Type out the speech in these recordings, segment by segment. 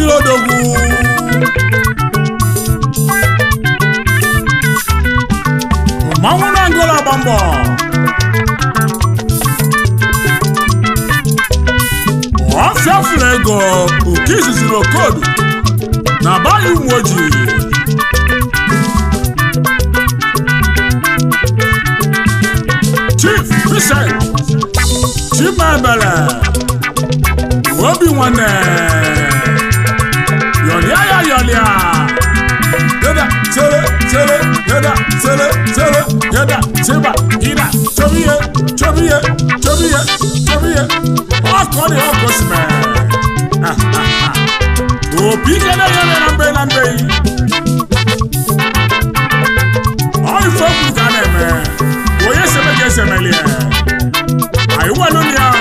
etiri odogwu mmanwụ na ngola agba mbọ ọfịa fụrụ ego oke izuziri okodu na bayi ụmụ ojii chief vincent chimebele obi nwanne yọlịa ya yọlịa yada sere sere yada sere sere yada seba ida chobiye chobiye chobiye chobiye ọkọ ni ọkọ simẹ obi kẹlẹ yẹlẹ na mbe na mbe yi ọyìn fọkù ká nà ẹmẹ oyè sẹmẹ kẹ sẹmẹ liẹ àyíwá lónìí ọ.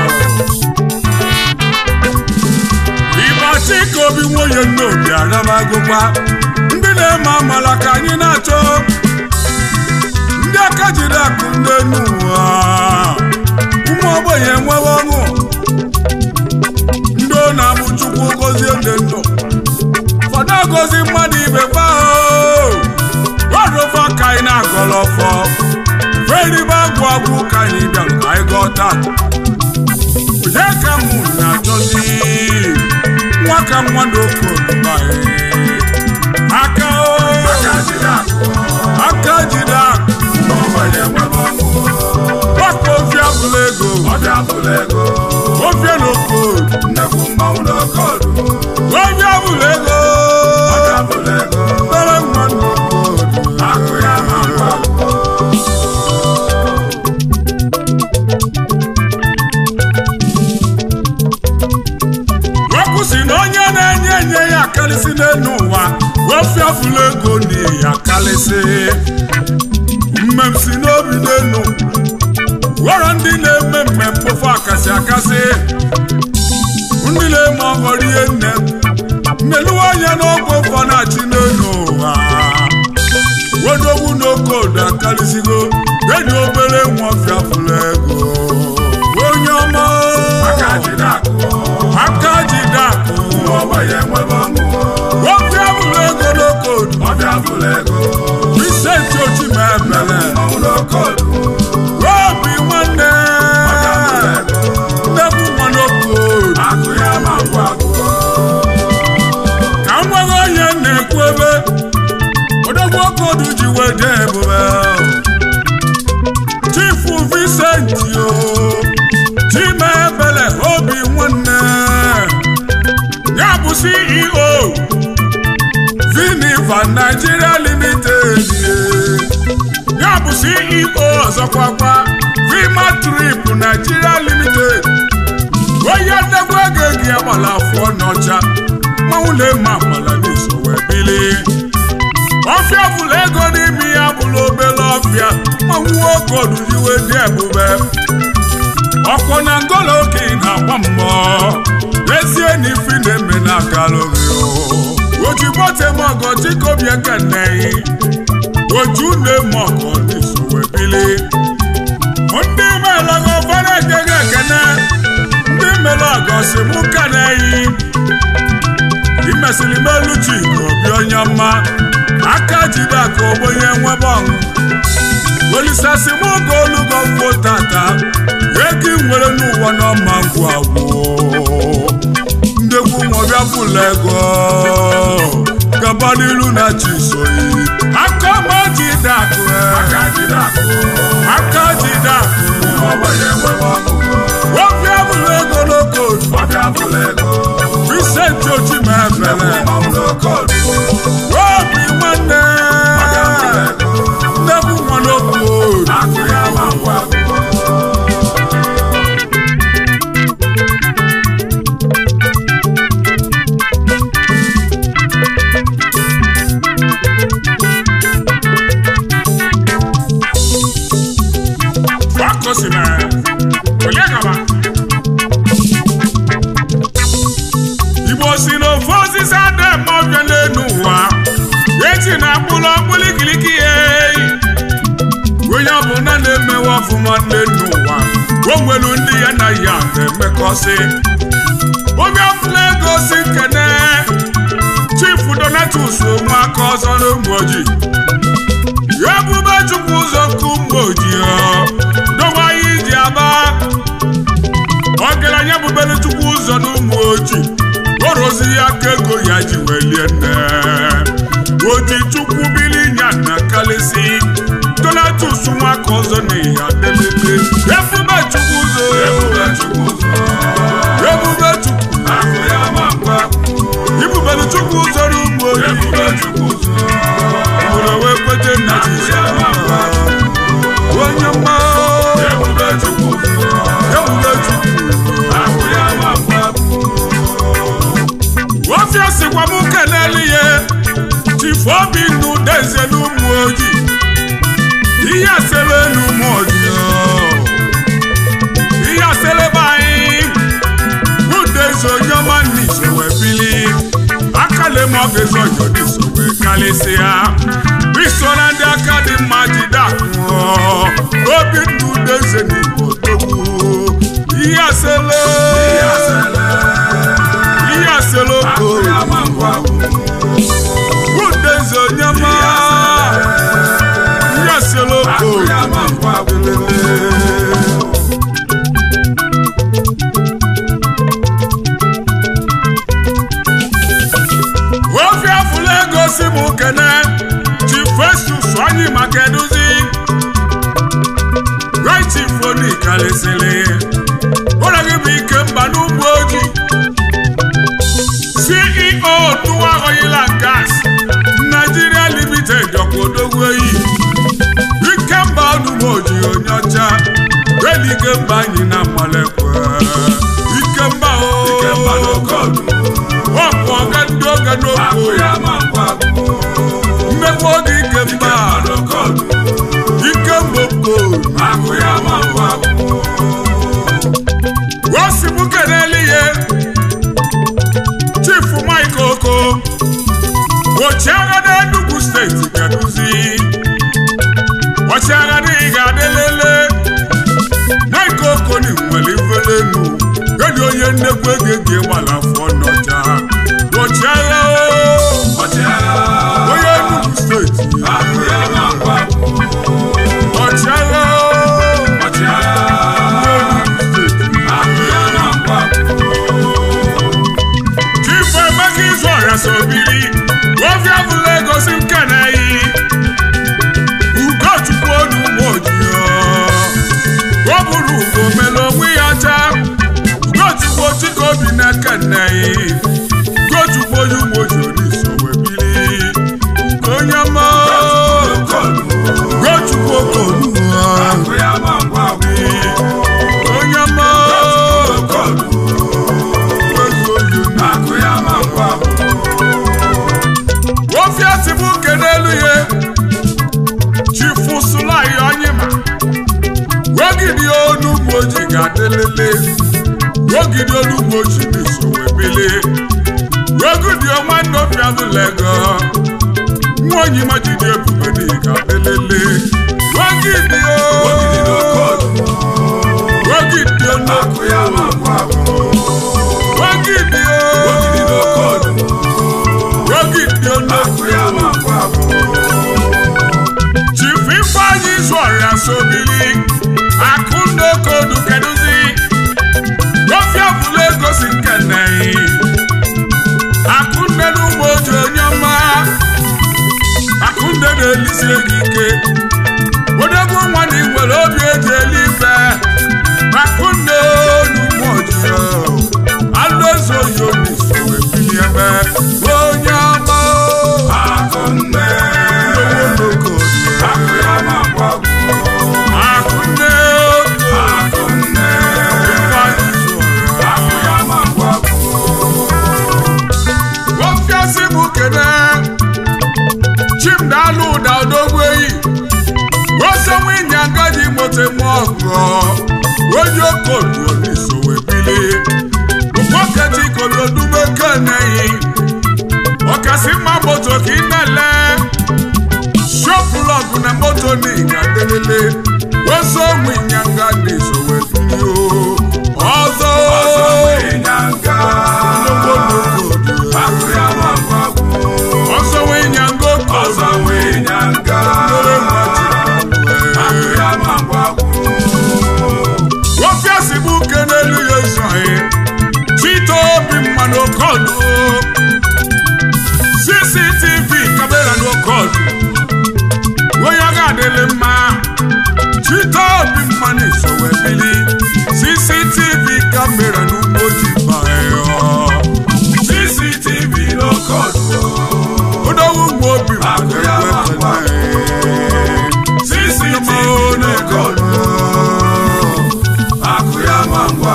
Igba tí ka obi nwoye n'obi anamagụkwa ndị na-eme amala ka anyị na-achọ ndị aka jiri akụ ndị enu ụwa ụmụ ogbenye enwewe ọṅụ ndị ọ na-abụ chukwu gozie ndị ndụ ụfọdụ agozi mmadụ ibe gbaoruofe ka anyị na-agọrọ ọfọ feribe agwụ agwụ ka anyị bịara ka anyị gọta onye ka mụ na-achọzi nwa ka mmadụ oke olugba aka o aka jide akụ gbakọ ofia bụla ego ofia na okodu ofia bụla ego mere mmadụ okodu okwu si na onye na-enye enye ya akarịsị n'elu ụwa ofia bụla ego na ya akarịsị mmem si n'obi n'elu ghọrọ ndị na-eme mme mkpofu akasị akasị ndị na-eme ọghọrọ ihe nne mmeluwa anya n'ọgwụ ụfọ na-achị n'elu ụwa wedogwu n'okodo akarịsịgo enyi obere nwa ọfịa fụrụ ego onye ọma aka jide akụ ọfịa fụrụ ego n'okodo Vincent Ochimebele obi nwanne nnekwu nwa n'okodo ka m nweghị onye na-ekwu ebe odogwu okodu ji wede ebube chifu Vincent o Chimebele obi nwanne ya bụ CEO Viniva Nigeria Limited ya bụ CEO ọzọkwakwa Vima Trip Nigeria Limited onye nnekwu ego gị agbala afọ n'ọcha mmanwụ na-eme agbala n'iso wee bili ọfịa bụla ego n'ime ya bụla obere ọfịa mmanwụ nwoke oduziwe dị ebube ọkwọ na ngola oke na-agba mmụọ ezie na ifi na-eme na akalụghị ojigbo temọgọ chikobi ekeneghị oju na-eme ọgọ n'iso wee bili ndị melọgọ fara ekege ekene ndị mere ọgọ si mụ keneghị imesịrị melu chi ka obi onye mma aka jide aka ogbonye nwebe ọṅụ olisasi mụ ka olugo mfo tata ego ị nwere n'ụwa n'ọma ngwu agwụ ndegwu nwọbịa fụla ego gaba n'ilu na chisoyi aka ma jide akụ aka jide akụ wọbịa fụla ego n'okodu Vincent Ochimebele obi nwanne nnekwu nwa n'okodu fakosime onye gaba igbo si na ofe osisi ada eme ọbịa n'elu ụwa eji na mkpụrụ ọkpụrụ ikiriki ya eyi onye ọbụla na-emewe ọfụma n'elu ụwa o nwere ndị ya na ya na-emekọsị obi ọfụla ego gosi nkene chief donatus nwaka ọzọ n'ụmụ ojii ebube chukwu ụzọ nke ụmụ ojii dọwanye iji aba ọgaranya bubere chukwu ụzọ n'ụmụ ojii orozi ya ka ego ya ji welie nne oji chukwu bili nya na kalịsị donatus nwaka ọzọ na ihe adelele ebube chukwu ụzọ ebube chukwu ebube chukwu ibubere chukwu ụzọ n'ụmụ ojii obodo wee kwete nna jizọs onye mma ebube chukwu ebube chukwu wọ́fíà sìnkwa mú kẹ̀lẹ́lì yẹ tìfọ́ bí nu dẹ́sẹ̀ nu mú ojì ìyá sẹ́lẹ̀ nu mú ojì ọ́ ìyá sẹ́lẹ̀ báyìí mú dẹ́sẹ̀ onyọ́mọ́ ní ìṣòwò ẹ̀bílí akálẹ̀ mọ́ gẹ̀ẹ́sọ̀ ọjọ́ ní ìṣòwò ẹ̀kálẹ̀ sí a bí sọ́nà ndí akadé máa jí dàkún ọ́ obi nu dẹ́sẹ̀ ní ìbò tó wù ìyá sẹ́lẹ̀ ìyá sẹ́lẹ̀ ìyá seloko wúdeze onyama ìyá seloko ofe afụla ego si m kene ji festus anyị maka eduzi rightifoni karịsịrị ụlọ gị bụ ike mba n'ugbo ojii ceo tuwa oil and gas nigeria limited ọkpọdogwu eyi ikemba ọdụmoji onye ọcha elu ikemba anyị na mmalekwe ikemba ọkpụ ọga ndị oge n'okwu mmekwa oge ikemba ikemba okolu osibu keneli ihe chief mike oko ọchịagha n'Enugu steeti gaduzi ọchịagha n'ihi ga-adịlele mike oko ni nwere ifelenu edi onye nnekwu ego eji gbala afọ n'ọcha ọchịagha onye Enugu steeti ọchịagha chifu emeka izu ọrịa sobiri ofe abụla egosi nke na-eyi ugochukwu onu ụmụ ojii o buru ugo mere onwe ya ọcha ugochukwu chike obi n'aka nneyi ugochukwu onye ụmụ ojii oniso wee biri onye ọma ugochukwu okolu onye ọma ofe atibu nke n'elu ya chifu sulayi onyima wogidi onugboji ga-adịlele wogidi onugboji n'isowe bili wogidi nwanne obiadulego nwa onyima jide ebube dị ga-adịlele wogidi o wogidi onugbo wogidi o wogidi onugbo chifu ifeanyi izu ọrịa sobili akụnnaokodu keduzi ofe ọbụla egosi nke nneyi akụnne n'ụmụ oji onye ọma akụnne na-elisi ego ike odogwu nwa na nwere obi eji eli ife akụnne n'ụmụ oji alụ eze oyi obi so wee bili ebe onye ọma akụnne n'okodu akụnne akụnne ifeanyi izu ọrịa ofiasi bụ kene chimdalụ ụda odogwu eyi osenwe ịnyanga ji mote mụ ọgọ onye okodu oniso wee bili ụkpọketi kolodume keneyi ọkasị mma moto ka ị na-ele shopụlọgụ na moto n'iga delele osenwe ịnyanga n'iso wee bili o ọzọ Ịnyanga. Ológbòdò kamera n'ugbo ji bayo cctv n'okodu odogwu mgbe obi Akụ ya ma ngwa. cctv n'okodu akụ ya ma ngwa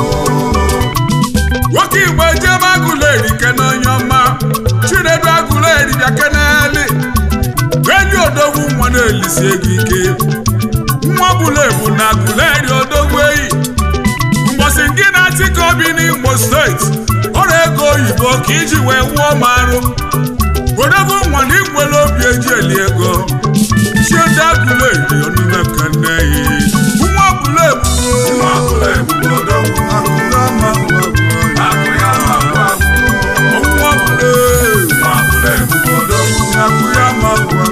nwoke igbo ejebe agụleri kene onye ọma chinedu agụleri bịa keneli enyi odogwu nwa na-elisi ego ike nwa bụla ebu na agụleri odogwu eyi mgbọsị gị na-atị ka obi n'Imo steeti ọrụ ego oyibo ka iji wee wụọ m arụ odogwu nwa na igwele obi eji eli ego chiede agụleri onime keneyi nwa bụla ebu nwa ọbụla ebubo odogwu akụ ya ma ngwa nwa bụla nwa ọbụla ebubo odogwu akụ ya ma ngwa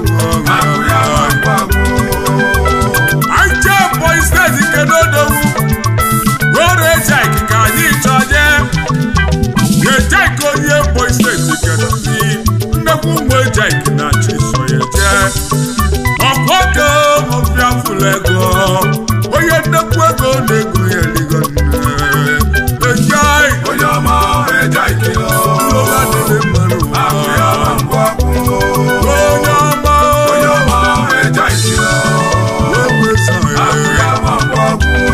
Aije Boy steeti kedodogwu were ejik ka anyị chọje ejik onye Boy steeti kedozi nnekwu ụmụ ejik na chisoye je ọkpọke ọbịa fụlụ ego onye nnekwu ego na-ego ya eligo nne ejai onye ọma eja ikele ụlọga dịrị mmadụ akụ ya ma ngwa onye ọma onye ọma eja ikele ewesa akụ ya ya ma ngwa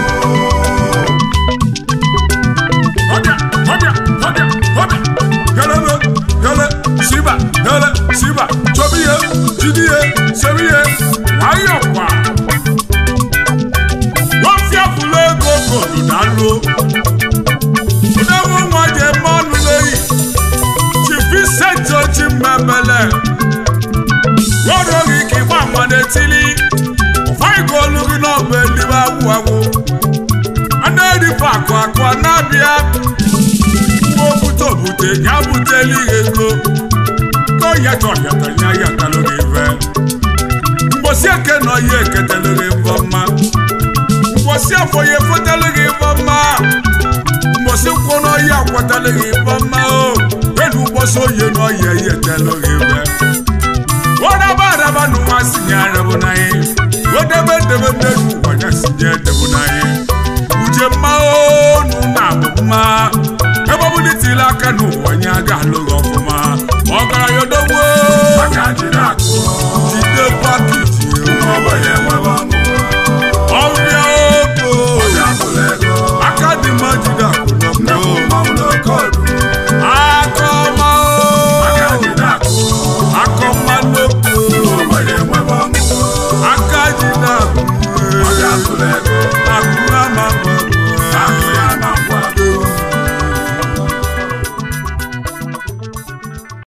Ọbịa, ọbịa, ọbịa, ọbịa. Helele, hele, siba, hele, siba. Chọbụ ihe, jide ihe, sebe ihe. Nwayọọ kwa. Wọ́fíà fúlẹ̀ ego kòdù dáló. Fúnẹ́wó wọn jẹ mọ́nu lẹ́yìn. Chìfí sẹ́ńtì ojú mẹ́mẹ́lẹ̀. Wọ́n rọrì kí wọ́n àmọ́dé tílí. Ọ̀fọ̀ ìgòlù rí náà bẹ́ẹ̀ ní bá wù wá wò. Anadi pakụ akụ anabịa Mgbe obute obute ya buteli ego Ko yata ọyata ya yatalụ gị ve Mgbosi eke nọ ya eketelu gị mbọ mma Mgbosi afọ ya efotelu gị mbọ mma Mgbosi nkwụ nọ ya akwatelu gị mbọ mma o Elu mgbosi oye nọ ya yetelu gị ve Wọ́dàbà àdàbà nù wá sí ní arẹ́bù náà yẹn. Wọ́dàbà dèbè nínú wọ̀nyá sí ní ẹ̀dẹ̀bù náà yẹn. Uche mma onu na abụ mma. Ebe ọ bụ na itili aka n'ụwa nye aga alụghị ọfụma.